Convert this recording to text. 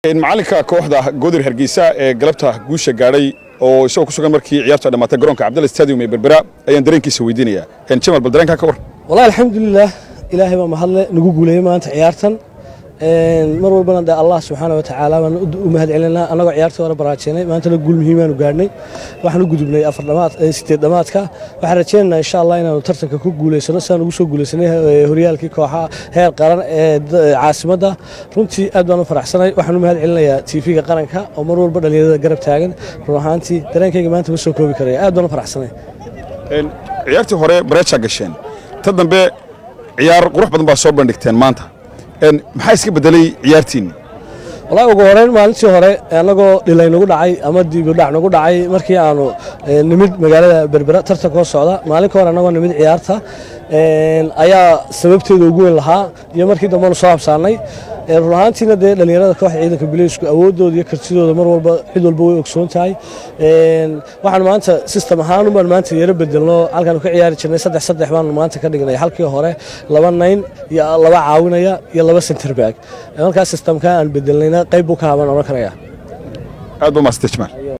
macalinka kooxda goodir hargeysa ee galabta guusha gaadhay oo isagoo ku sugan markii ciyaartu ay dhammaatay garoonka cabdalla stadium ee berbera ayaan dareenkiisa weydiinayaa jamal bal dareenkaa ka war wallahi alxamdulilah ilaahay baa mahadle nagu guuleeyey maanta ciyaartan mar walbana de allah subxaana wa tacaala baan u mahad celinaa annagoo ciyaartii hore baraajeynay maantana guul muhiimaanu gaadhnay waxaan u gudubnay afar dhamaad sideed dhamaadka waxaan rajaynaynaa insha allah inaanu tartanka ku guuleysano sidaan ugu soo guuleysanay horyaalkii kooxaha heer qaran ee caasimadda runtii aad baan u faraxsanay waxaan u mahad celinayaa tv-ga qaranka oo mar walba dhalinyarada garab taagan run ahaantii dareenkayga maanta ma soo koobi karaya aad baan u faraxsanay ciyaartii hore bareejaa gasheen ta dambe ciyaar qurux badan baa soo bandhigteen maanta maxaa iska bedelay ciyaartiinni wallahi ugu horeyn maalintii hore annagoo dhilay nagu dhacay ama diibudhac nagu dhacay markii aanu nimid magaalada berbera tartankoo socda maalinka hore annagoo nimid ciyaarta ayaa sababteeda ugu weyn lahaa iyo markii dambenu soo habsaannay run ahaantiina dee dhallinyarada kooxda ciidanka bileysku awooddooda iyo kartidooda mar walba cid walba way ogsoon tahay waxaan maanta sistem ahaanun baan maanta yaro bedelno halkaanu ka ciyaari jirnay saddex saddex baanu maanta ka dhignay halkii hore laba nayn iyo laba caawinaya iyo laba centerback markaa sistemka aan bedelnayna qayb buu ka haban odhan karaya aad ba maasante jamaal